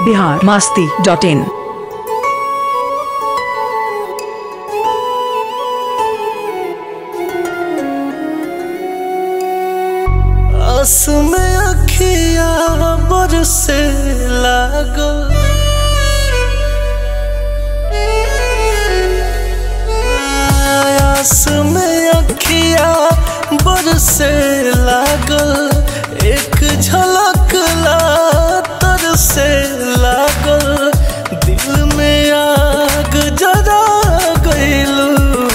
Bihar Masti dot इन आस में अखिया बरसे लागल आस में अखिया बरसे लागल एक झलक ला तरसे लागल दिल में आग जरा गइलू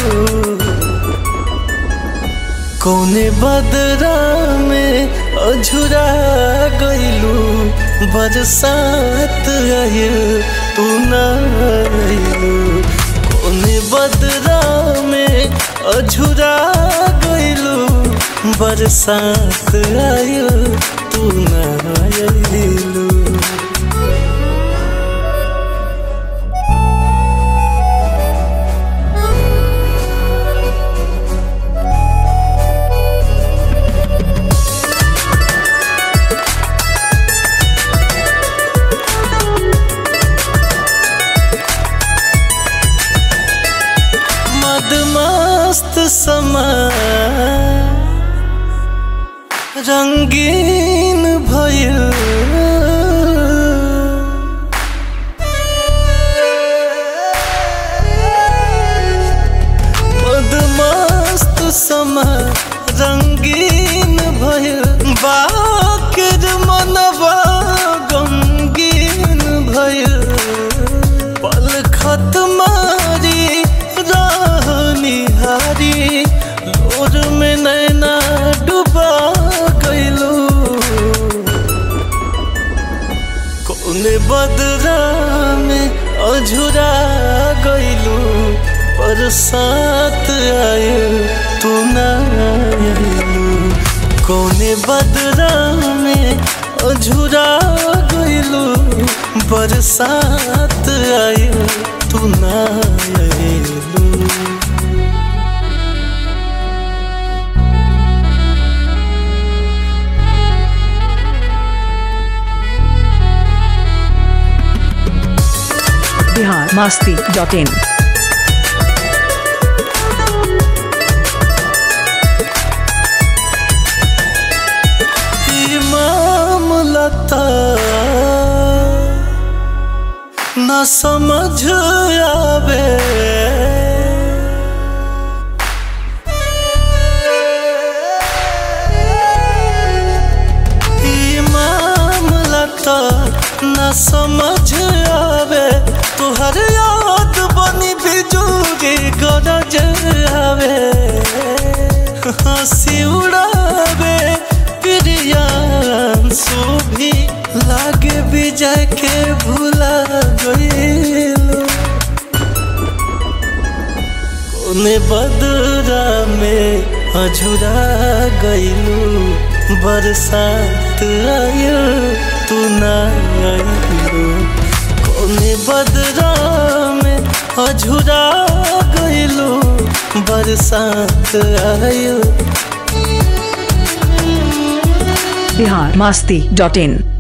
कौने बदरा में अझुरा गइलू बरसात आयल तू न आइलू कौने बदरा में अझुरा गइलू बरसात आयल तू न आइलू मदमस्त समा रंगीन भइल मदमस्त समा रंगीन भइल बाकिर मनवा गमगीन भइल पल खत मारी रानी हारी लोर में नैना डुबा गइलू कौने बदरा में अझुरा गइलू बरसात आयल तू ना आयलू कौने बदरा में अझुरा गइलू बरसात आयल तू ना आयलू बिहार मास्ती डॉट इन ई मामला था न समझ आवे ई मामला था न समझ आवे तुहर याद बनी बिजूरी गरज आवे हंसी उड़ावे प्रियांशु भी लागे विजय के भूला गइलो कोने बदरा में अझुरा गइलू बरसात आयल तू ना आइलू कोने बदरा में अझुरा गइलू बरसात आयल बिहार मास्ती डॉट इन